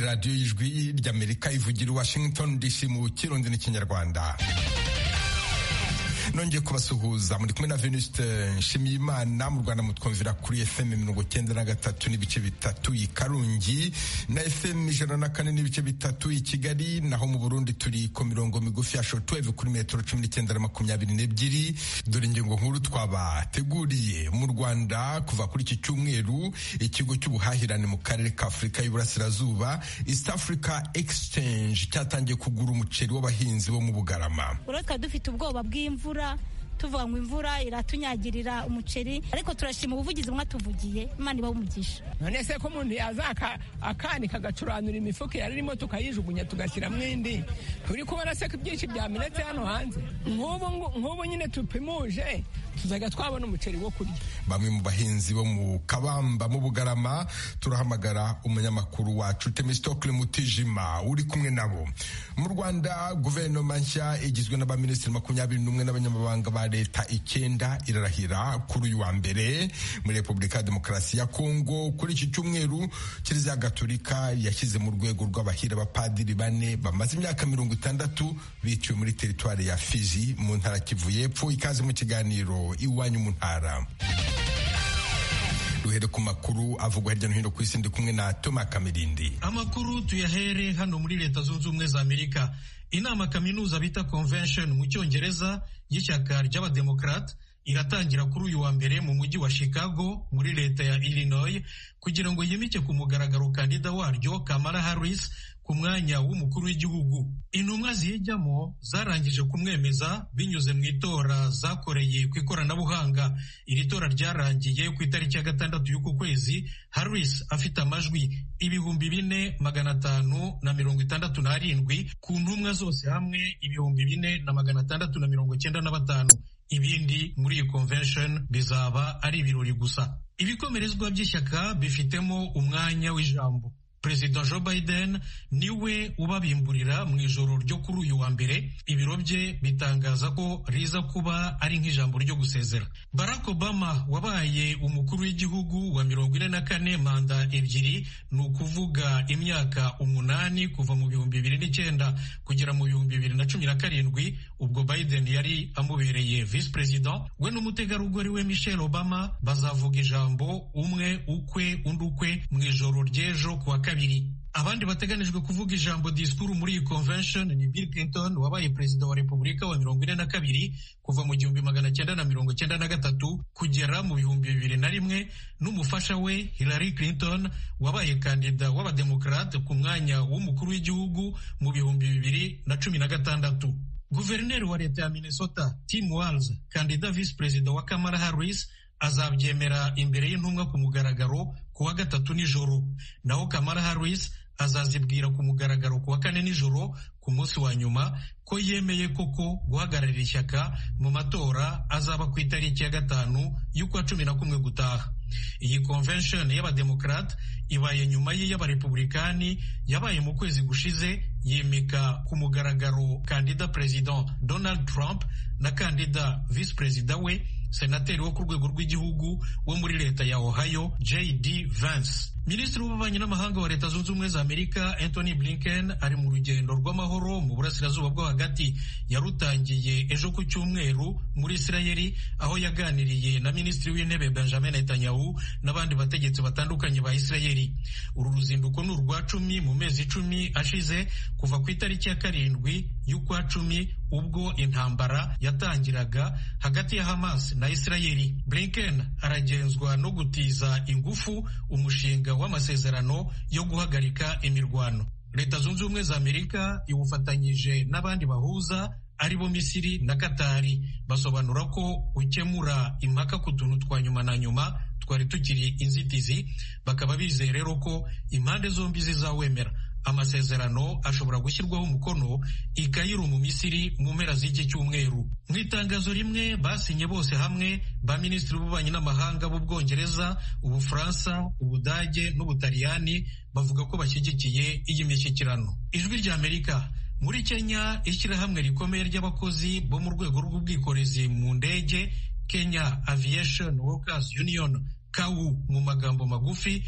radiyo y'ijwi ry'amerika ivugira washington dc mu kirundi n'ikinyarwanda nongeye kubasuhuza muri kumwe na venusite nshimiyimana mu rwanda mutwumvira kuri fm mirongo cyenda na gatatu n'ibice bitatu i karungi na fm ijana na kane n'ibice bitatu i kigali naho mu burundi turi ku mirongo migufi ya shotuweve kuri metero cumi n'icyenda na makumyabiri n'ebyiri dore ingingo nkuru twabateguriye mu rwanda kuva kuri iki cyumweru ikigo cy'ubuhahirane mu karere ka afurika y'uburasirazuba east africa exchange cyatangiye kugura umuceri w'abahinzi bo mu bugarama ureka dufite ubwoba bw'imvura tuvuga ngo imvura iratunyagirira umuceri ariko turashima ubuvugizi mwatuvugiye imana iba umugisha none se ko umuntu yaza akanika agacuranura imifuka yari irimo tukayijugunya tugashyiramo indi turi kubona se ko ibyinshi byamenetse hano hanze nk'ubu nyine tupimuje tuzajya twabona umuceri wo kurya bamwe mu bahinzi bo mu kabamba mu bugarama turahamagara umunyamakuru wacu temesitokile mutijima uri kumwe nabo mu rwanda guverinoma nshya igizwe n'abaminisitiri makumyabiri n'umwe n'abanyamabanga ba leta icyenda irarahira kuri uyu wa mbere muri repubulika ya demokarasi ya kongo kuri iki cyumweru kiliziya gatolika yashyize mu rwego rw'abahira abapadiri bane bamaze imyaka mirongo itandatu biciwe muri teritwari ya fizi mu ntara kivu y'epfo ikaze mu kiganiro iwanyu mu ntara duhere ku makuru avugwa hirya no hino ku isi ndi kumwe na toma kamirindi amakuru tuyahere hano muri leta zunze ubumwe za amerika inama kaminuza bita convention mu cyongereza y'ishyaka ry'abademokarate iratangira kuri uyu wa mbere mu mujyi wa chicago muri leta ya illinois kugira ngo yimike ku mugaragaro kandida waryo kamara harris ku mwanya w'umukuru w'igihugu intumwa ziyijyamo zarangije kumwemeza binyuze mu itora zakoreye ku ikoranabuhanga iri tora ryarangiye ku itariki ya gatandatu y'uku kwezi harris afite amajwi ibihumbi bine magana atanu na mirongo itandatu n'arindwi ku ntumwa zose hamwe ibihumbi bine na magana atandatu na mirongo cyenda na batanu ibindi muri iyi convention bizaba ari ibirori gusa ibikomerezwa by'ishyaka bifitemo umwanya w'ijambo perezida joe biden niwe ubabimburira mu ijoro ryo kuri uyu wa mbere ibiro bye bitangaza ko riza kuba ari nk'ijambo ryo gusezera barack obama wabaye umukuru w'igihugu wa mirongo ine na kane manda ebyiri ni ukuvuga imyaka umunani kuva mu bihumbi bibiri n'icyenda kugera mu bihumbi bibiri na cumi na karindwi ubwo biden yari amubereye visi perezida we n'umutegarugori we michelle obama bazavuga ijambo umwe ukwe undi ukwe mu ijoro ry'ejo ku wa kane kabiri abandi bateganijwe kuvuga ijambo disikuru muri iyi convention ni bill clinton wabaye perezida wa repubulika wa mirongo ine na kabiri kuva mu gihumbi magana cyenda na mirongo cyenda na gatatu kugera mu bihumbi bibiri na rimwe n'umufasha we hillary clinton wabaye kandida w'abademokarate ku mwanya w'umukuru w'igihugu mu bihumbi bibiri na cumi na gatandatu guverineri wa leta ya minnesota tim walz kandida visi perezida wa kamara harris azabyemera imbere y'intumwa ku mugaragaro ku wa gatatu nijoro naho kamara harris azazibwira ku mugaragaro ku wa kane nijoro ku munsi wa nyuma ko yemeye koko guhagararira ishyaka mu matora azaba ku itariki ya gatanu y'ukwa cumi na kumwe gutaha iyi convention y'abademokarate ibaye nyuma y'iy'abarepublikani yabaye mu kwezi gushize yimika ku mugaragaro kandida perezida donald trump na kandida visi perezida we senateri wo ku rwego rw'igihugu wo muri leta ya ohio jd vance minisitiri w'ububanyi n'amahanga wa leta zunze ubumwe za amerika anthony blinken ari mu rugendo rw'amahoro mu burasirazuba bwo hagati yarutangiye ejo ku cyumweru muri isirayeli aho yaganiriye na minisitiri w'intebe benjamin netanyahu n'abandi bategetsi batandukanye ba isirayeli uru ruzinduko ni urwa cumi mu mezi icumi ashize kuva ku itariki ya karindwi y'ukwa cumi ubwo intambara yatangiraga hagati ya hamas na isirayeli blinken aragenzwa no gutiza ingufu umushinga w'amasezerano yo guhagarika imirwano leta zunze ubumwe za amerika iwufatanyije n'abandi bahuza aribo misiri na katari basobanura ko ukemura impaka ku tuntu twa nyuma na nyuma twari tukiri inzitizi bakaba bizeye rero ko impande zombi zizawemera amasezerano ashobora gushyirwaho umukono i Kairo mu Misiri mu mpera z'iki cyumweru mu itangazo rimwe basinye bose hamwe ba minisitiri b'ububanyi n'amahanga b'ubwongereza ubufaransa ubudage n'ubutaliyani bavuga ko bashyigikiye iyi mishyikirano ijwi rya amerika muri kenya ishyirahamwe rikomeye ry'abakozi bo mu rwego rw'ubwikorezi mu ndege kenya aviation workers union kau mu magambo magufi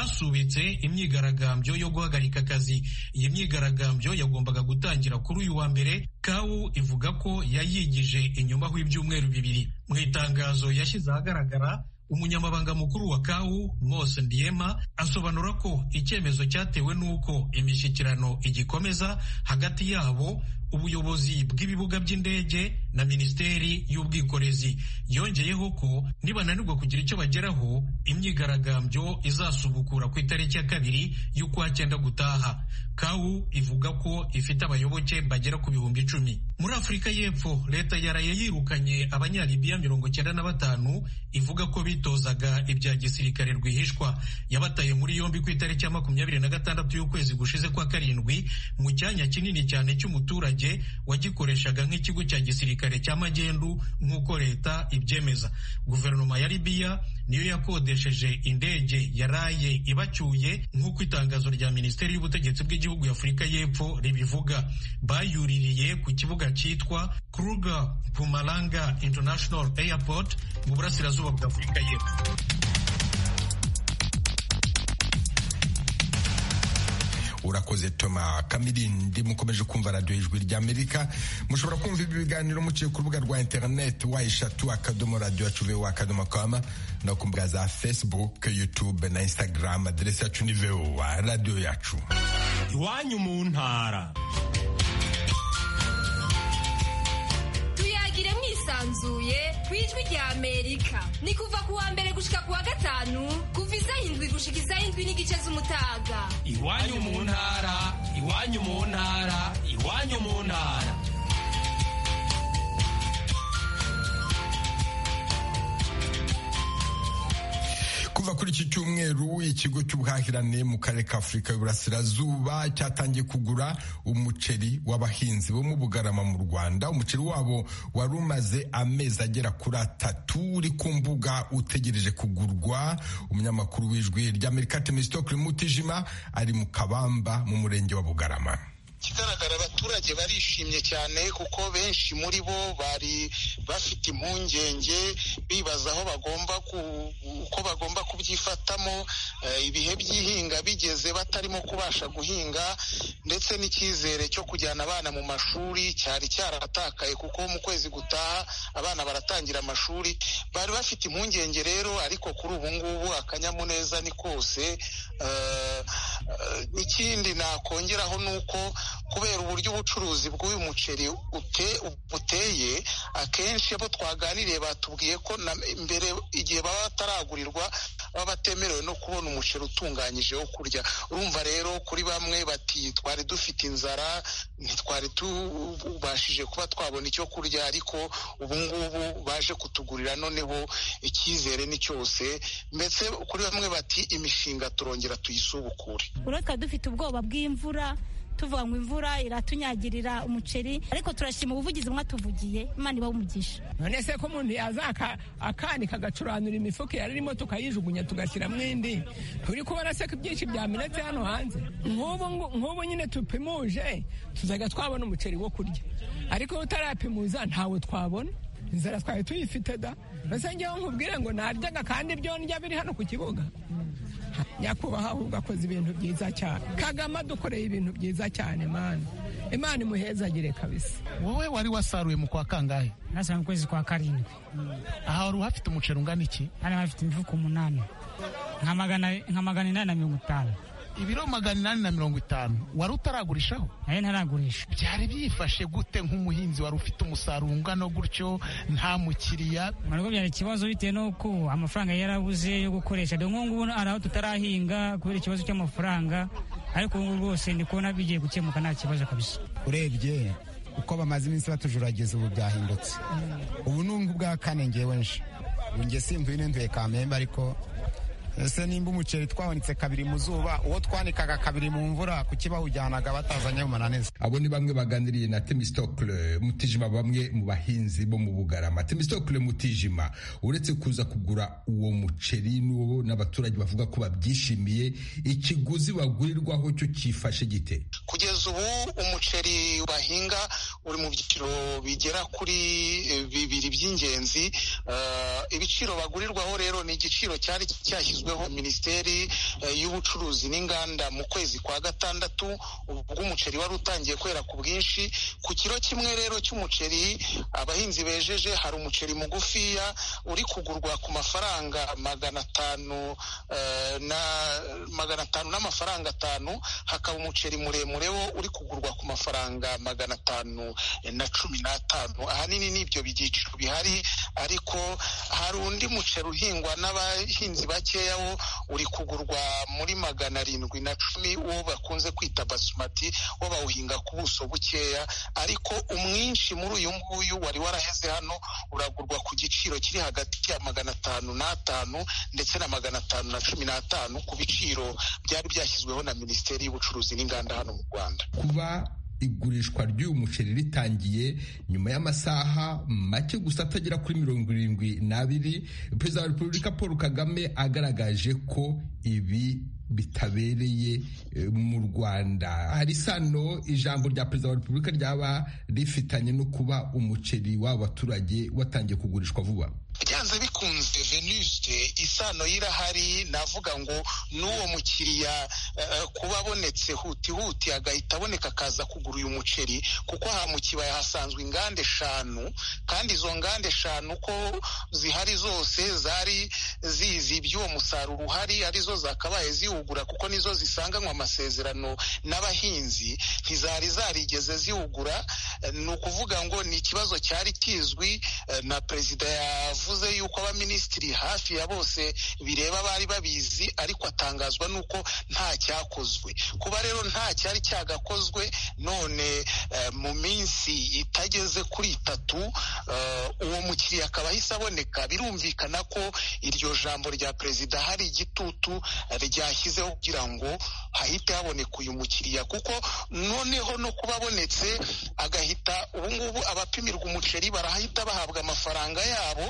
ryasubitse imyigaragambyo yo guhagarika akazi iyi myigaragambyo yagombaga gutangira kuri uyu wa mbere kau ivuga ko yayigije inyuma ho ibyumweru bibiri mu itangazo yashyize ahagaragara umunyamabanga mukuru wa kau mose ndiema asobanura ko icyemezo cyatewe n'uko imishyikirano igikomeza hagati yabo ubuyobozi bw'ibibuga by'indege na minisiteri y'ubwikorezi yongeyeho ko nibananirwa kugira icyo bageraho imyigaragambyo izasubukura ku itariki ya kabiri y'ukwa cyenda gutaha kawu ivuga ko ifite abayoboke bagera ku bihumbi icumi muri afurika y'epfo leta yaraye yirukanye abanyalibiya mirongo cyenda na batanu ivuga ko bitozaga ibya gisirikare rwihishwa yabataye muri yombi ku itariki ya makumyabiri na gatandatu y'ukwezi gushize kwa karindwi mu cyanya kinini cyane cy'umuturage wagikoreshaga nk'ikigo cya gisirikare cya magendu nk'uko leta ibyemeza guverinoma ya libiya niyo yakodesheje indege yaraye ibacyuye nk'uko itangazo rya minisiteri y'ubutegetsi bw'igihugu ya afurika y'epfo ribivuga bayuririye ku kibuga cyitwa kruger pumalanga international airport mu burasirazuba bwa afurika y'epfo urakoze toma kamirindi mukomeje kumva radiyo ijwi rya amerika mushobora kumva ibi biganiro muciye ku rubuga rwa interineti wa eshatu akadomo radiyo yacu vewo akadomo kama no ku mbuga za facebook youtube na instagram aderesi yacu ni vewo radiyo yacu iwanyu mu ntara tuyagire mwisanzuye ku ijwi rya amerika ni kuva ku wa mbere gushika ku wa gatanu kuva izahindwi gushika izahindwi n'igice z'umutaga iwanyu mu ntara iwanyu mu ntara iwanyu mu ntara kuva kuri iki cyumweru ikigo cy'ubuhahirane mu karere ka afurika y'uburasirazuba cyatangiye kugura umuceri w'abahinzi bo mu bugarama mu rwanda umuceri wabo wari umaze amezi agera kuri atatu uri ku mbuga utegereje kugurwa umunyamakuru w'ijwi ry'amerika temesitokiri mutijima ari mu kabamba mu murenge wa bugarama ikigaragara abaturage barishimye cyane kuko benshi muri bo bari bafite impungenge bibaza aho bagomba uko bagomba kubyifatamo ibihe by'ihinga bigeze batarimo kubasha guhinga ndetse n'icyizere cyo kujyana abana mu mashuri cyari cyaratakaye kuko mu kwezi gutaha abana baratangira amashuri bari bafite impungenge rero ariko kuri ubu ngubu akanyamuneza ni kose ikindi nakongeraho ni uko kubera uburyo ubucuruzi bw'uyu muceri buteye akenshi abo twaganiriye batubwiye ko mbere igihe baba bataragurirwa baba batemerewe no kubona umuceri utunganyije wo kurya urumva rero kuri bamwe bati twari dufite inzara ntitwari tubashije kuba twabona icyo kurya ariko ubu ngubu baje kutugurira noneho icyizere ni cyose mbese kuri bamwe bati imishinga turongera tuyisubukure uretse dufite ubwoba bw'imvura tuvanywa imvura iratunyagirira umuceri ariko turashima ubuvugizi mwatuvugiye imana iba umugisha none se ko umuntu yaza akani kagacuranura imifuka yari irimo tukayijugunya tugashyiramo indi turi kubona se ko ibyinshi byamenetse hano hanze nk'ubu nyine tupimuje tuzajya twabona umuceri wo kurya ariko utarapimuza ntawo twabona inzara twari tuyifite da mbese ngewe nkubwire ngo naryaga kandi byo ndya biri hano ku kibuga nyakubahwa ahubwo akoze ibintu byiza cyane kagame adukoreye ibintu byiza cyane mani imana imuhezagire kabisa wowe wari wasaruye mu kwa kangahe nasaruye mu kwezi kwa karindwi aha wari uhafite umuceri ungana iki hano hafite imifuka umunani nka magana inani na mirongo itanu ibiro magana inani na mirongo itanu wari utaragurishaho nayo ntaragurisha byari byifashe gute nk'umuhinzi wari ufite umusaruro ungana gutyo nta mukiriya ntabwo byari ikibazo bitewe n'uko amafaranga yarabuze yo gukoresha dore nk'ubu hari aho tutarahinga kubera ikibazo cy'amafaranga ariko ubu rwose ndi kubona bigiye gukemuka nta kibazo kabisa urebye uko bamaze iminsi batujuragiza ubu byahindutse ubu ni ubwa kane ngewe nje ubu nge simvuye n'intuye kamembe ariko ese nimba umuceri twawunitse kabiri mu zuba uwo twanikaga kabiri mu mvura kuki bawujyanaga batazanye umunaniza abo ni bamwe baganiriye na temistokle mutijima bamwe mu bahinzi bo mu bugarama temistokle mutijima uretse kuza kugura uwo muceri n'uwo n'abaturage bavuga ko babyishimiye ikiguzi bagurirwaho cyo cyifashe gite kugeza ubu umuceri bahinga uri mu byiciro bigera kuri eh, bibiri by'ingenzi Eh, ibiciro bagurirwaho rero ni igiciro cyari cyashyizweho na minisiteri eh, y'ubucuruzi n'inganda mu kwezi kwa gatandatu ubwo umuceri wari utangiye kwera ku bwinshi ku kiro kimwe rero cy'umuceri abahinzi bejeje hari umuceri mugufiya uri kugurwa ku mafaranga magana atanu eh, na magana atanu n'amafaranga atanu hakaba umuceri muremure wo uri kugurwa ku mafaranga magana atanu eh, na cumi n'atanu ahanini ni ibyo byiciro bihari ariko hari undi muceri uhingwa n'abahinzi bakeya wo uri kugurwa muri magana arindwi na cumi uwo bakunze kwita basumati wo bawuhinga ku buso bukeya ariko umwinshi muri uyu nguyu wari waraheze hano uragurwa ku giciro kiri hagati ya magana atanu n'atanu ndetse na magana atanu na cumi n'atanu ku biciro byari byashyizweho na minisiteri y'ubucuruzi n'inganda hano mu rwanda kuba igurishwa ry'uyu muceri ritangiye nyuma y'amasaha make gusa atagera kuri mirongo irindwi n'abiri perezida wa repubulika paul kagame agaragaje ko ibi bitabereye eh, mu rwanda hari sano ijambo rya perezida wa repubulika ryaba rifitanye no kuba umuceri w'aba baturage watangiye kugurishwa vuba byanze bikunze venuste isano y'irahari navuga ngo n'uwo mukiriya eh, kuba abonetse huti huti agahita aboneka akaza kugura uyu muceri kuko aha mu kibaya hasanzwe inganda eshanu kandi izo nganda eshanu uko zihari zose zari zizi iby'uwo musaruro uhari arizo zakabaye ziwugura kuko nizo zisanganywe amasezerano n'abahinzi ntizari zarigeze ziwugura Eh, ni ukuvuga ngo ni ikibazo cyari kizwi eh, na perezida yavuze yuko abaminisitiri hafi ya bose bireba bari babizi ariko atangazwa n'uko nta cyakozwe kuba rero nta cyari cyagakozwe none eh, mu minsi itageze kuri itatu eh, uwo mukiriya akaba ahise aboneka birumvikana ko iryo jambo rya perezida hari igitutu eh, ryashyizeho kugira ngo hahite haboneka uyu mukiriya kuko noneho no kuba abonetse agahita ubungubu abapimirwa umuceri barahita bahabwa amafaranga yabo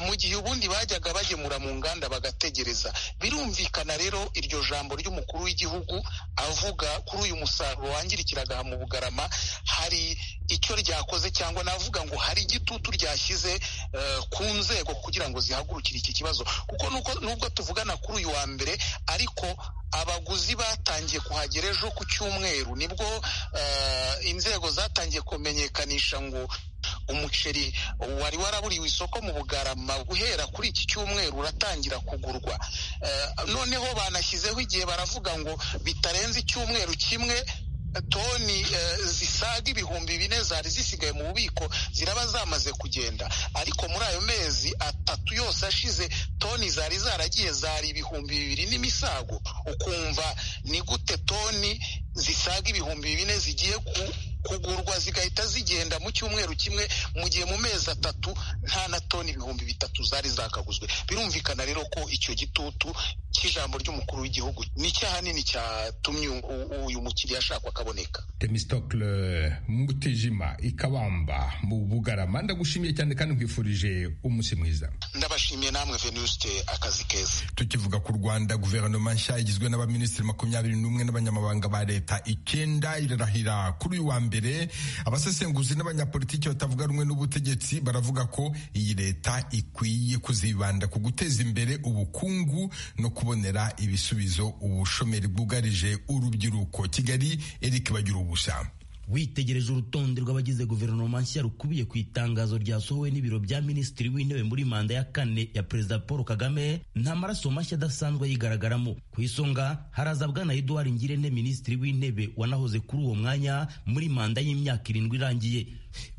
mu gihe ubundi bajyaga bagemura mu nganda bagategereza birumvikana rero iryo jambo ry'umukuru w'igihugu avuga kuri uyu musaruro wangirikiraga aha mu bugarama hari icyo ryakoze cyangwa navuga ngo hari igitutu ryashyize eh, ku nzego kugira ngo zihagurukire iki kibazo kuko nuko- nubwo tuvugana kuri uyu wa mbere ariko abaguzi batangiye kuhagera ejo ku cyumweru nibwo eh, inzego zatangiye kumenyekanisha ngo umuceri wari waraburiwe isoko mu bugarama guhera kuri iki cyumweru uratangira kugurwa Eh, noneho banashyizeho igihe baravuga ngo bitarenze icyumweru kimwe toni eh, zisaga ibihumbi bine zari zisigaye mu bubiko ziraba zamaze kugenda ariko muri ayo mezi atatu yose ashize toni zari zaragiye zari ibihumbi bibiri n'imisago ukumva ni gute toni zisaga ibihumbi bine zigiye ku- kugurwa zigahita zigenda mu cyumweru kimwe mu gihe mu mezi atatu nta na toni ibihumbi bitatu zari zakaguzwe birumvikana rero ko icyo gitutu cy'ijambo ry'umukuru w'igihugu ni cyahanini cyatumye u- u- uyu mukiriya ashakwa akaboneka temistokle mutijima ikabamba mu bugarama ndagushimiye cyane kandi nkwifurije umunsi mwiza ndabashimiye namwe venuste akazi keza tukivuga ku rwanda guverinoma nshya igizwe n'abaminisitiri makumyabiri n'umwe n'abanyamabanga ba leta icyenda irarahira kuri uyu wa mbere abasesenguzi n'abanyapolitiki batavuga rumwe n'ubutegetsi baravuga ko iyi leta ikwiye kuzibanda ku guteza imbere ubukungu no kubonera ibisubizo ubushomeri bwugarije urubyiruko kigali eric bagira ubusa witegereje urutonde rw'abagize guverinoma nshya rukubiye ku itangazo ryasohowe n'ibiro bya minisitiri w'intebe muri manda ya kane ya perezida paul kagame nta maraso mashya adasanzwe yigaragaramo ku isonga haraza bwana eduard ngirente minisitiri w'intebe wanahoze kuri uwo mwanya muri manda y'imyaka irindwi irangiye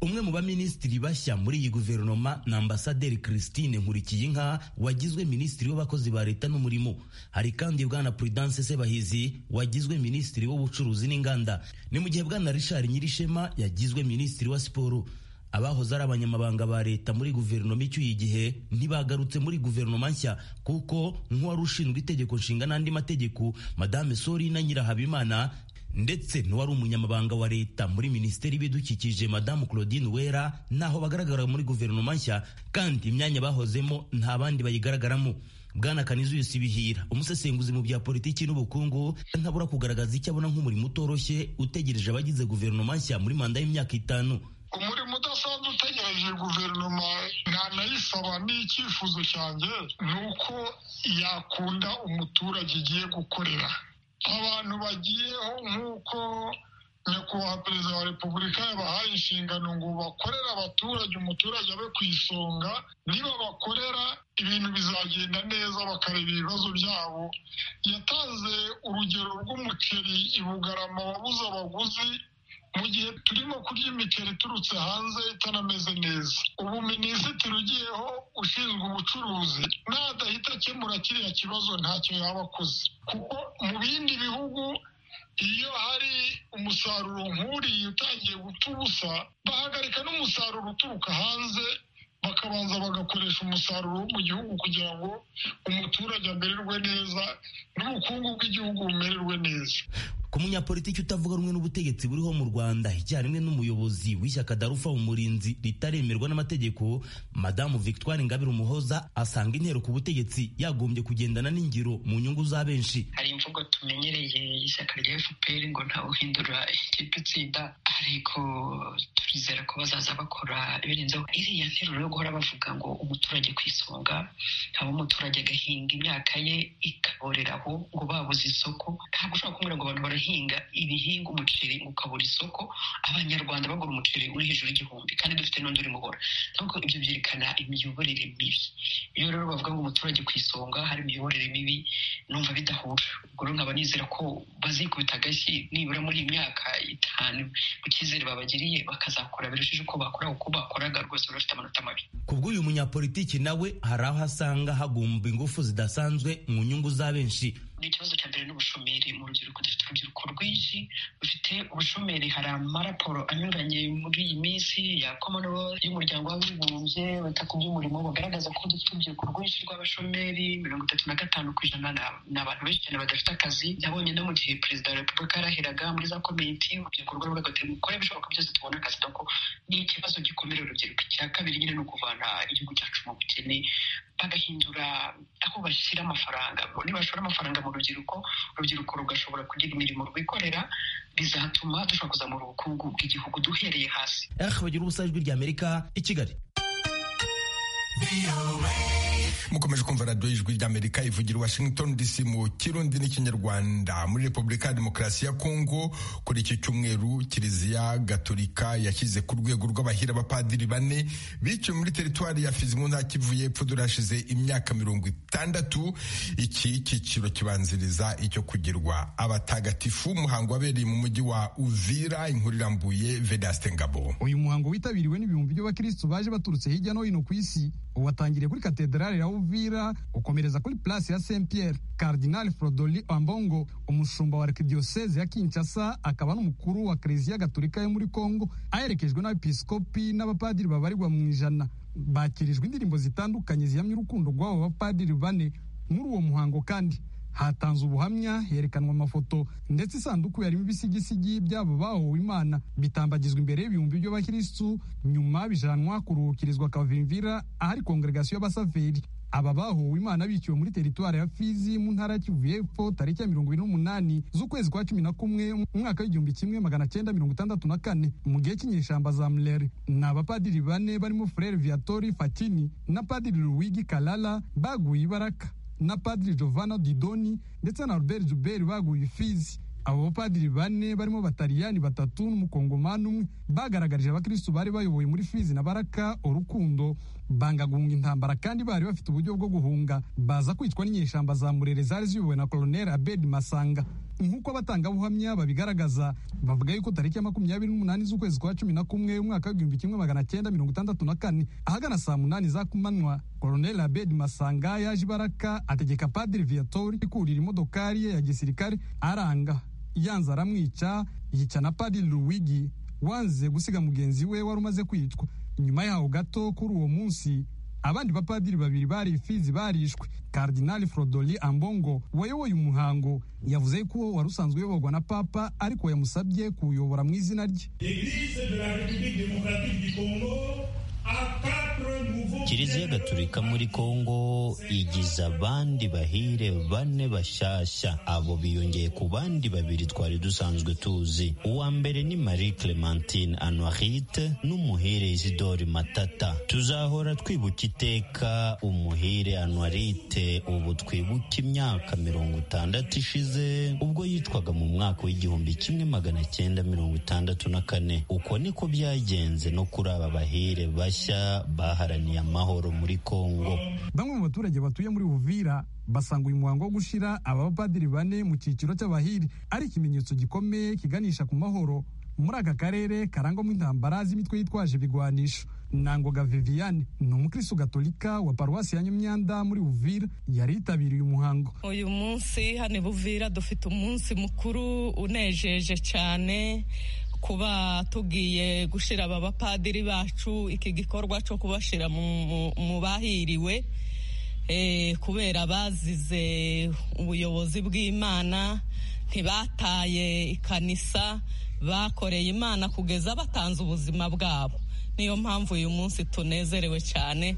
umwe mu baminisitiri bashya muri iyi guverinoma ni ambasaderi christine nkurikiyinka wagizwe minisitiri w'abakozi ba leta n'umurimo hari kandi bwana prudence sebahizi wagizwe minisitiri w'ubucuruzi n'inganda ni mu gihe bwana richard nyirishema yagizwe minisitiri wa siporo abahoze ari abanyamabanga ba leta muri guverinoma icyuye igihe ntibagarutse muri guverinoma nshya kuko nk'uwari ushinzwe itegeko nshinga n'andi mategeko madame sori na nyirahabimana ndetse n'uwari umunyamabanga wa leta muri minisiteri y'ibidukikije madamu claudine wera ntaho bagaragara muri guverinoma nshya kandi imyanya bahozemo nta bandi bayigaragaramo bwana kanizuyusi bihira umusesenguzi mu bya politiki n'ubukungu ntabura kugaragaza icyo abona nk'umurimo utoroshye utegereje abagize guverinoma nshya muri manda y'imyaka itanu umurimo udasanzwe utegereje guverinoma ntanayisaba n'icyifuzo cyanjye ni uko yakunda umuturage igiye gukorera abantu bagiyeho nk'uko nyakubahwa perezida wa repubulika yabahaye inshingano ngo bakorere abaturage umuturage abe ku isonga niba bakorera ibintu bizagenda neza bakareba ibibazo byabo yatanze urugero rw'umuceri i bugarama wabuze abaguzi mu gihe turimo kurya imiceri iturutse hanze itanameze neza ubu minisitiri ugiyeho ushinzwe ubucuruzi nadahita akemura kiriya kibazo ntacyo yaba akoze kuko mu bindi bihugu iyo hari umusaruro nk'uriya utangiye gupfa ubusa bahagarika n'umusaruro uturuka hanze bakabanza bagakoresha umusaruro wo mu gihugu kugira ngo umuturage amererwe neza n'ubukungu bw'igihugu bumererwe neza ku munyapolitiki utavuga rumwe n'ubutegetsi buriho mu rwanda icyarimwe n'umuyobozi w'ishyaka darufa umurinzi ritaremerwa n'amategeko madamu victoire ngabire umuhoza asanga intero ku butegetsi yagombye kugendana n'ingiro mu nyungu za benshi hari imvugo tumenyereye ishyaka rya fpr ngo ntawuhindura ikipe itsinda ariko turizera ko bazaza bakora ibirenzeho iriya nteruro yo guhora bavuga ngo umuturage ku isonga haba umuturage agahinga imyaka ye ikaborera aho ngo babuze isoko ntabwo ushobora kumubwira ngo abantu barahinga ibihinga umuceri ukabura isoko abanyarwanda bagura umuceri uri hejuru y'igihumbi kandi dufite n'undi uri mubura ntabwo ibyo byerekana imiyoborere mibi iyo rero bavuga ngo umuturage ku isonga hari imiyoborere mibi numva bidahura ubwo rero nkaba nizera ko bazikubita agashyi nibura muri iyi myaka itanu ku cyizere babagiriye bakazakora birushijeho uko bakora uko bakoraga rwose bari bafite amanota mabi kubw'uyu munyapolitiki nawe hari aho asanga hagomba ingufu zidasanzwe mu nyungu za benshi ikibazo cya mbere n'ubushomeri mu rubyiruko dufite urubyiruko rwinshi rufite ubushomeri hari amaraporo anyuranye muri iyi minsi ya commonwealth y'umuryango w'abibumbye wita ku by'umurimo bagaragaza ko dufite urubyiruko rwinshi rw'abashomeri mirongo itatu na gatanu ku ijana ni abantu benshi cyane badafite akazi nabonye no mu gihe perezida wa repubulika yarahiraga muri za komite urubyiruko rw'abavuga ati mukore ibishoboka byose tubona akazi doko ni ikibazo gikomere urubyiruko icya kabiri nyine ni ukuvana igihugu cyacu mu bukene bagahindura aho bashyira amafaranga nibashora amafaranga mu urubyiruko urubyiruko rugashobora kugira imirimo rwikorera bizatuma dushobora kuzamura ubukungu bw'igihugu duhereye hasi bagira ubusa ijwi rya amerika i kigali mukomeje kumva radiyo y'ijwi ry'amerika ivugira washington dc mu kirundi n'ikinyarwanda muri repubulika ya demokarasi ya kongo kuri iki cyumweru kiliziya gatolika yashyize ku rwego rw'abahira abapadiri bane biciwe muri teritwari ya fizi mu ntara kivu y'epfo durashize imyaka mirongo itandatu iki cyiciro kibanziriza icyo kugirwa abatagatifu umuhango wabereye mu mujyi wa uvira inkuru irambuye vedaste ngabo uyu muhango witabiriwe n'ibihumbi by'abakirisitu baje baturutse hirya no hino ku isi watangiriye kuri katederali ya Uvira ukomereza kuri place ya Saint Pierre Cardinal Frodoli Ambongo umushumba wa arkidiocese ya Kinshasa akaba n'umukuru wa Kiliziya Gatolika yo muri Kongo aherekejwe n'abepiskopi n'abapadiri babarirwa mu ijana bakirijwe indirimbo zitandukanye zihamya urukundo rw'abo bapadiri bane muri uwo muhango kandi hatanzwe ubuhamya herekanwa amafoto ndetse isanduku yarimo ibisigisigi byabo bahowe imana bitambagizwa imbere y'ibihumbi by'abakirisitu nyuma bijanwa kuruhukirizwa kavimvira ahari kongregasiyo y'abasaveri aba bahowe imana biciwe muri teritwari ya fizi mu ntara ya kivu y'epfo tariki ya mirongo ine n'umunani z'ukwezi kwa cumi na kumwe mu mwaka w'igihumbi kimwe magana cyenda mirongo itandatu na kane mu gihe cy'inyeshamba za murere ni abapadiri bane barimo furere viatori fatini na padiri ruwigi kalala baguye ibaraka na padiri Giovanna Didoni ndetse na Albert Joubert baguye Fizi abo bapadiri bane barimo batariyani batatu n'umukongomani umwe bagaragarije abakirisitu bari bayoboye muri Fizi na Baraka urukundo banga guhunga intambara kandi bari bafite uburyo bwo guhunga baza kwicwa n'inyeshamba za murere zari ziyobowe na Colonel Abed Masanga nk'uko abatangabuhamya babigaragaza bavuga yuko tariki ya makumyabiri n'umunani z'ukwezi kwa cumi na kumwe umwaka w'igihumbi kimwe magana cyenda mirongo itandatu na kane ahagana saa munani za kumanywa Colonel Abed Masanga yaje ibaraka ategeka Padiri Viatori kurira imodokari ye ya gisirikare aranga yanze aramwica yica na Padiri Luwigi wanze gusiga mugenzi we wari umaze kwicwa nyuma yaho gato kuri uwo munsi abandi bapadiri babiri bari ifizi barishwe kardinali frodoli ambongo wayoboye umuhango yavuze ko uwo wari usanzwe uyoborwa na papa ariko yamusabye kuwuyobora mu izina rye kiliziya gatolika muri kongo igize abandi bahire bane bashyashya abo biyongeye ku bandi babiri twari dusanzwe tuzi uwa mbere ni marie clementine anuarite n'umuhire isidori matata tuzahora twibuka iteka umuhire anuarite ubu twibuka imyaka mirongo itandatu ishize ubwo yicwaga mu mwaka w'igihumbi kimwe magana cyenda mirongo itandatu na kane uko niko byagenze no kuri aba bahire bashya baharaniye amahoro muri kongo bamwe mu baturage batuye muri buvira basanga uyu muhango wo gushira aba bapadiri bane mu cyiciro cy'abahiri ari ikimenyetso gikomeye kiganisha ku mahoro muri aka karere karangwamo intambara z'imitwe yitwaje ibigwanisho nangoga viviane ni umukristo gatolika wa paruwasi ya nyamyanda muri buvira yari yitabiriye uyu muhango uyu munsi hano buvira dufite umunsi mukuru unejeje cyane kuba tugiye gushyira aba bapadiri bacu iki gikorwa cyo kubashyira mu bahiriwe kubera bazize ubuyobozi bw'imana ntibataye ikanisa bakoreye imana kugeza batanze ubuzima bwabo niyo mpamvu uyu munsi tunezerewe cyane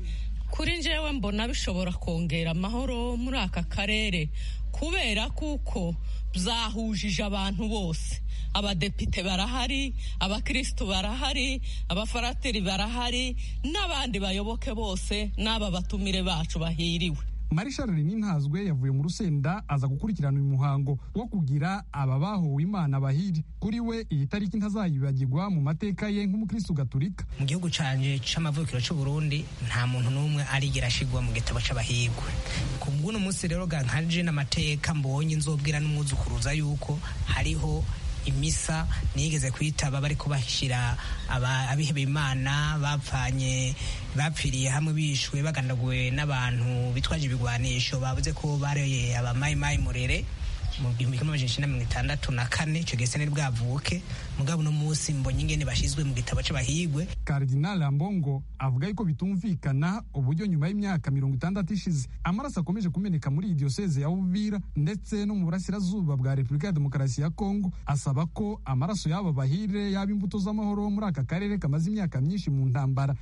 kuri njyewe mbona bishobora kongera amahoro muri aka karere kubera kuko byahujije abantu bose abadepite barahari abakirisitu barahari abafarateri barahari n'abandi bayoboke bose n'aba batumire bacu bahiriwe marishari ntazwe yavuye mu rusenda aza gukurikirana uyu muhango wo kugira aba bahuwe imana bahiri kuri we iyi tariki ntazayibagirwa mu mateka ye nk'umukirisitu gaturika mu gihugu cyane cy'amavukiro cy'u Burundi nta muntu n'umwe arigera ashigwa mu gitabo cy'abahigwe ku bw'uno munsi rero ganje n'amateka mbonye nzobwira n'umwuzukuruza yuko hariho imisa nigeze kwitaba bari kubashyira abiheba imana bapfanye bapfiriye hamwe bishwe bagandaguwe n'abantu bitwaje ibigwanisho bavuze ko bareye abamayimayi murere mu gihumbi kimwe amajana icyenda mirongo itandatu na kane icyo gisa ni bwavuke mugabo uno munsi mbonye ingene bashyizwe mu gitabo cy'abahigwe kardinali ambongo avuga yuko bitumvikana uburyo nyuma y'imyaka mirongo itandatu ishize amaraso akomeje kumeneka muri iyi diyoseze ya buvira ndetse no mu burasirazuba bwa repubulika ya demokarasi ya kongo asaba ko amaraso y'aba bahire yaba imbuto z'amahoro muri aka karere kamaze imyaka myinshi mu ntambara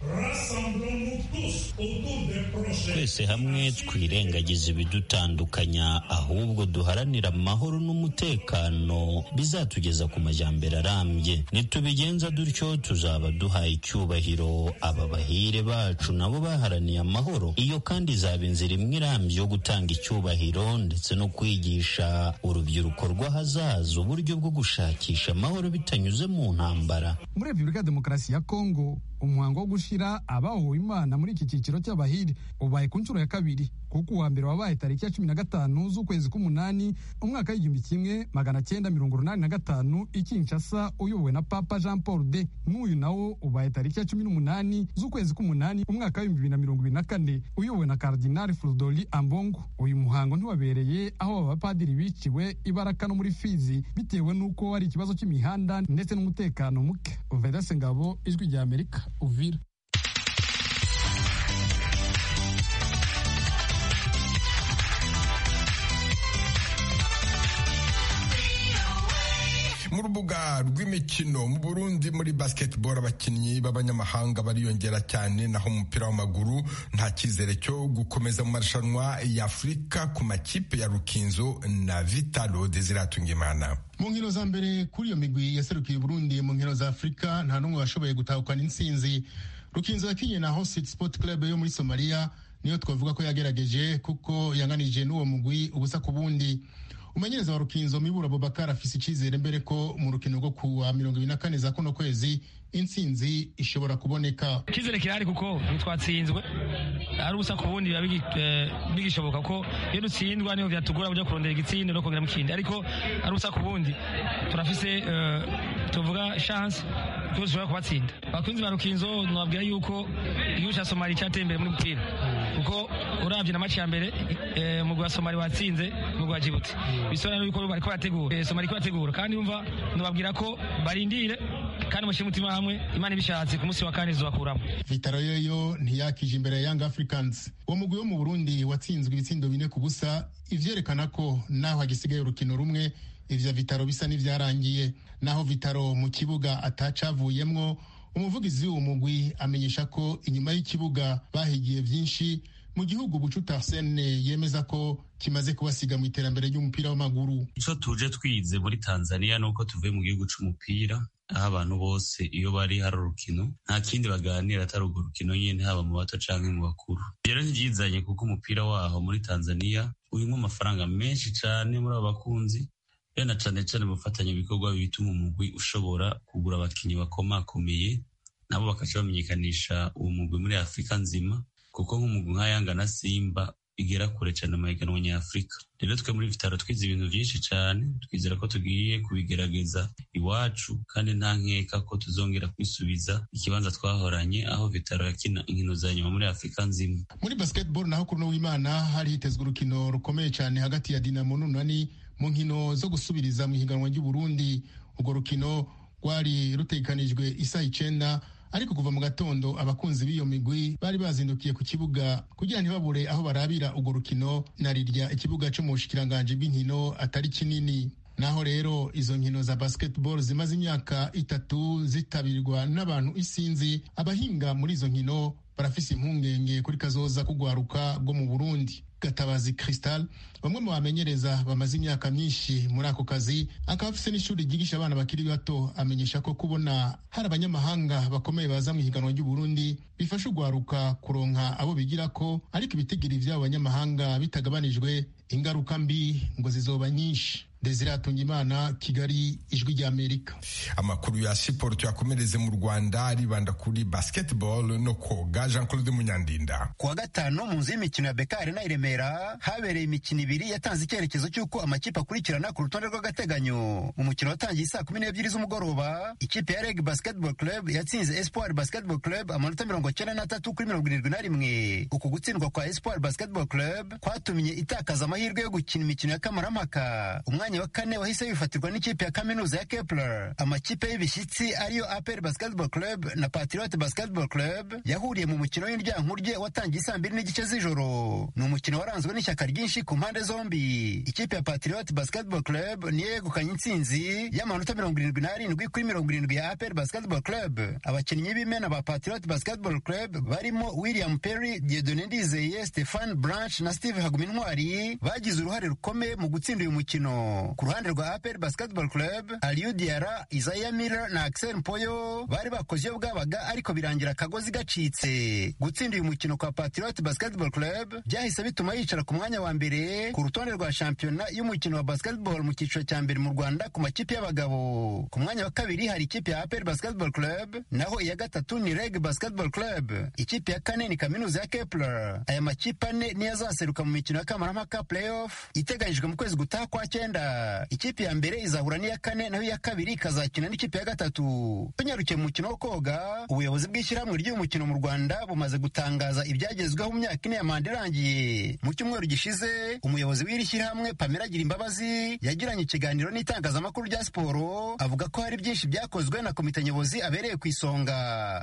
twese hamwe twirengagiza ibidutandukanya ahubwo duharanira amahoro n'umutekano bizatugeza ku majyambere arambye nitubigenza dutyo tuzaba duhaye icyubahiro aba bahire bacu nabo baharaniye amahoro iyo kandi izaba inzira imwe irambye yo gutanga icyubahiro ndetse no kwigisha urubyiruko rw'ahazaza uburyo bwo gushakisha amahoro bitanyuze mu ntambara muri repubulika ya demokarasi ya kongo umuhango wo gushyira abahowe imana muri iki cyiciro cy'abahiri ubaye ku nshuro ya kabiri kuko uwa mbere wabaye tariki ya cumi na gatanu z'ukwezi k'umunani umwaka w'igihumbi kimwe magana cyenda mirongo urunani na gatanu i Kinshasa uyobowe na papa jean paul de n'uyu nawo ubaye tariki ya cumi n'umunani z'ukwezi k'umunani umwaka w'ibihumbi bibiri na mirongo ibiri na kane uyobowe na kardinali flodoli ambongo uyu muhango ntiwabereye aho aba bapadiri biciwe ibaraka no muri fizi bitewe n'uko hari ikibazo cy'imihanda ndetse n'umutekano muke vedase ngabo ijwi rya amerika uvira mu rubuga rw'imikino mu burundi muri basketball abakinnyi b'abanyamahanga bariyongera cyane naho umupira w'amaguru nta cyizere cyo gukomeza mu marushanwa ya afurika ku makipe ya rukinzo na vitalo desiratungimana mu nkino za mbere kuri iyo migwi yaserukiye burundi mu nkino za afurika nta n'umwe washoboye gutahukana intsinzi rukinzo yakinye na hosit sport club yo muri somaliya niyo twavuga ko yagerageje kuko yanganije n'uwo mugwi ubusa ku bundi umenyereza wa rukinzo mibura Abubakar afise icyizere mbere ko mu rukino rwo kuwa mirongo ibiri na kane za kuno kwezi intsinzi ishobora kuboneka icyizere kirahari kuko ntitwatsinzwe ari ubusa ku bundi biba bigishoboka ko iyo dutsindwa niho byatugora kujya kurondera igitsinde no kongeramo ikindi ariko ari ubusa ku bundi turafise tuvuga chance ko dushobora kubatsinda abakunzi ba rukinzo nababwira yuko igihugu cya somali cyateye imbere muri bupira kuko urabye na maci ya mbere umugwi wa somali watsinze umugwi wa jibuti bisobanura yuko bariko barategura somali ko bategura kandi umva nababwira ko barindire kandi mushyire umutima hamwe imana ibishatse ku munsi wa kane izubakuramo vitaro yoyo ntiyakije imbere ya young africans uwo mugwi wo mu burundi watsinzwe ibitsindo bine ku busa ivyerekana ko naho hagisigaye urukino rumwe ivya vitaro bisa n'ivyarangiye naho vitaro mu kibuga atacavuyemwo umuvugizi w'uwo mugwi amenyesha ko inyuma y'ikibuga bahigiye vyinshi mu gihugu bucuta arsene yemeza ko kimaze kubasiga mu iterambere ry'umupira w'amaguru icyo tuje twize muri tanzania ni uko tuvuye mu gihugu cy'umupira aho abantu bose iyo bari hari urukino nta kindi baganira atari urwo rukino nyine haba mu bato cyangwa mu bakuru rero ntibyizanye kuko umupira waho muri tanzania urimo amafaranga menshi cyane muri abo bakunzi bena cyane cyane bafatanya ibikorwa bituma umugwi ushobora kugura abakinnyi bakomakomeye nabo bakaca bamenyekanisha uwo mugwi muri afurika nzima kuko nk'umugwi nka yanga na simba igera kure cyane mu mahiganwa nyafurika rero twe muri vitaro twize ibintu byinshi cyane twizera ko tugiye kubigerageza iwacu kandi nta nkeka ko tuzongera kwisubiza ikibanza twahoranye aho vitaro yakina inkino za nyuma muri afurika nzima muri basketball naho kuri w'imana hari hitezwe urukino rukomeye cyane hagati ya dinamo n'unani mu nkino zo gusubiriza mu ihiganwa ry'uburundi urwo rukino rwari rutekanijwe isaha icenda ariko kuva mu gatondo abakunzi b'iyo migwi bari bazindukiye ku kibuga kugira ntibabure aho barabira urwo rukino na rirya ikibuga cyo mu bushikiranganji bw'inkino atari kinini naho rero izo nkino za basketball zimaze imyaka itatu zitabirwa n'abantu isinzi abahinga muri izo nkino barafise impungenge kuri kazoza kugwaruka bwo mu burundi gatabazi cristal bamwe mu bamenyereza bamaze imyaka myinshi muri ako kazi akaba afise n'ishuri ryigisha abana bakiri bato amenyesha ko kubona hari abanyamahanga bakomeye baza mu ihiganwa ry'uburundi bifasha ugwaruka kuronka abo bigira ko ariko ibitigiri vy'abo banyamahanga bitagabanijwe ingaruka mbi ngo zizoba nyinshi desire imana kigali ijwi ry'amerika amakuru ya siporo tuyakomereze mu rwanda aribanda kuri basketball no koga jean claude munyandinda kuwa gatanu mu nzu y'imikino ya beka arena i remera habereye imikino ibiri yatanze icyerekezo cy'uko amakipe akurikirana ku rutonde rw'agateganyo umukino watangiye saa kumi n'ebyiri z'umugoroba ikipe ya reg basketball club yatsinze espoir basketball club amanota mirongo icyenda n'atatu kuri mirongo irindwi na rimwe uku gutsindwa kwa espoir basketball club kwatumye itakaza amahirwe yo gukina imikino ya kamarampaka umwanya mwanya wa kane wahise wifatirwa n'ikipe ya kaminuza ya Kepler. Amakipe y'ibishyitsi ariyo APR Basketball Club na Patriote Basketball Club yahuriye mu mukino w'indyankurye watangiye saa mbiri n'igice z'ijoro. Ni umukino waranzwe n'ishyaka ryinshi ku mpande zombi. Ikipe ya Patriote Basketball Club niyo yegukanye intsinzi y'amanota mirongo irindwi n'arindwi kuri mirongo irindwi ya APR Basketball Club. Abakinnyi b'imena ba Patriote Basketball Club barimo William Perry, Dieudonné Ndizeye, Stefan Branch na Steve Hagumintwari bagize uruhare rukomeye mu gutsinda uyu mukino. ku ruhande rwa APR Basketball Club Aliou Diarra, Isaiah Miller na Axel Mpoyo bari bakoze iyo bwabaga ariko birangira akagozi gacitse. Gutsinda uyu mukino kwa Patriot Basketball Club byahise bituma yicara ku mwanya wa mbere ku rutonde rwa shampiyona y'umukino wa basketball mu cyiciro cya mbere mu Rwanda ku makipe y'abagabo. Ku mwanya wa kabiri hari ikipe ya APR Basketball Club naho iya gatatu ni Reg Basketball Club. Ikipe ya kane ni Kaminuza ya Kepler. Aya makipe ane niyo azaseruka mu mikino ya Kamarampaka Playoff iteganyijwe mu kwezi gutaha kwa cyenda. ikipe ya mbere izahura n'iya kane naho iya kabiri ikazakina n'ikipe ya gatatu tunyarukiye mu mukino wo koga ubuyobozi bw'ishyirahamwe ry'umukino mu rwanda bumaze gutangaza ibyagezweho mu myaka ine ya manda irangiye mu cyumweru gishize umuyobozi w'iri shyirahamwe pamela agira imbabazi yagiranye ikiganiro n'itangazamakuru rya siporo avuga ko hari byinshi byakozwe na komite nyobozi abereye ku isonga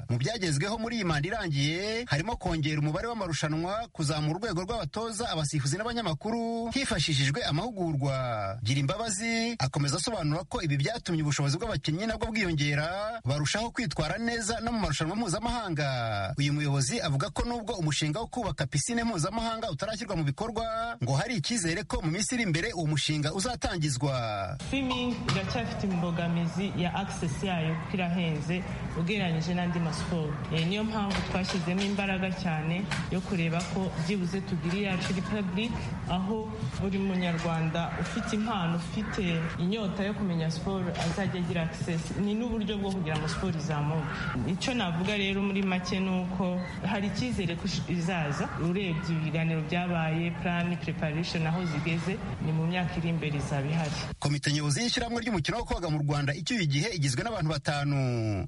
mu byagezweho muri iyi manda irangiye harimo kongera umubare w'amarushanwa kuzamura urwego rw'abatoza abasifuzi n'abanyamakuru hifashishijwe amahugurwa gira imbabazi akomeza asobanura ko ibi byatumye ubushobozi bw'abakinnyi nabwo bwiyongera barushaho kwitwara neza no mu marushanwa mpuzamahanga uyu muyobozi avuga ko nubwo umushinga wo kubaka pisine mpuzamahanga utarashyirwa mu bikorwa ngo hari icyizere ko mu minsi iri imbere uwo mushinga uzatangizwa swimming iracyafite imbogamizi ya access yayo kuko irahenze ugereranyije n'andi masiporo niyo mpamvu twashyizemo imbaraga cyane yo kureba ko byibuze tugira iyacu republic aho buri munyarwanda ufite impano impano ufite inyota yo kumenya siporo azajya agira akisesi ni n'uburyo bwo kugira ngo siporo izamuke icyo navuga rero muri make ni uko hari icyizere ko izaza urebye ibiganiro byabaye purani preparation aho zigeze ni mu myaka iri imbere izaba ihari komite nyobozi y'ishyirahamwe ry'umukino wo koga mu rwanda icyuye igihe igizwe n'abantu batanu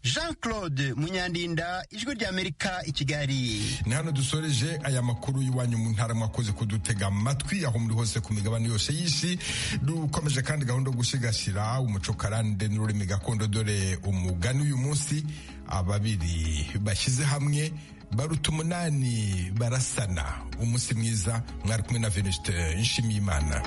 jean claude munyandinda ijwi ry'amerika i kigali ni hano dusoreje aya makuru y'iwanyu mu ntara mwakoze kudutega amatwi aho muri hose ku migabane yose y'isi du ukomeje kandi gahunda yo gusigasira umuco karande n'ururimi gakondo dore umugani uyu munsi ababiri bashyize hamwe baruta umunani barasana umunsi mwiza mwari kumwe na veniste nshimiyimana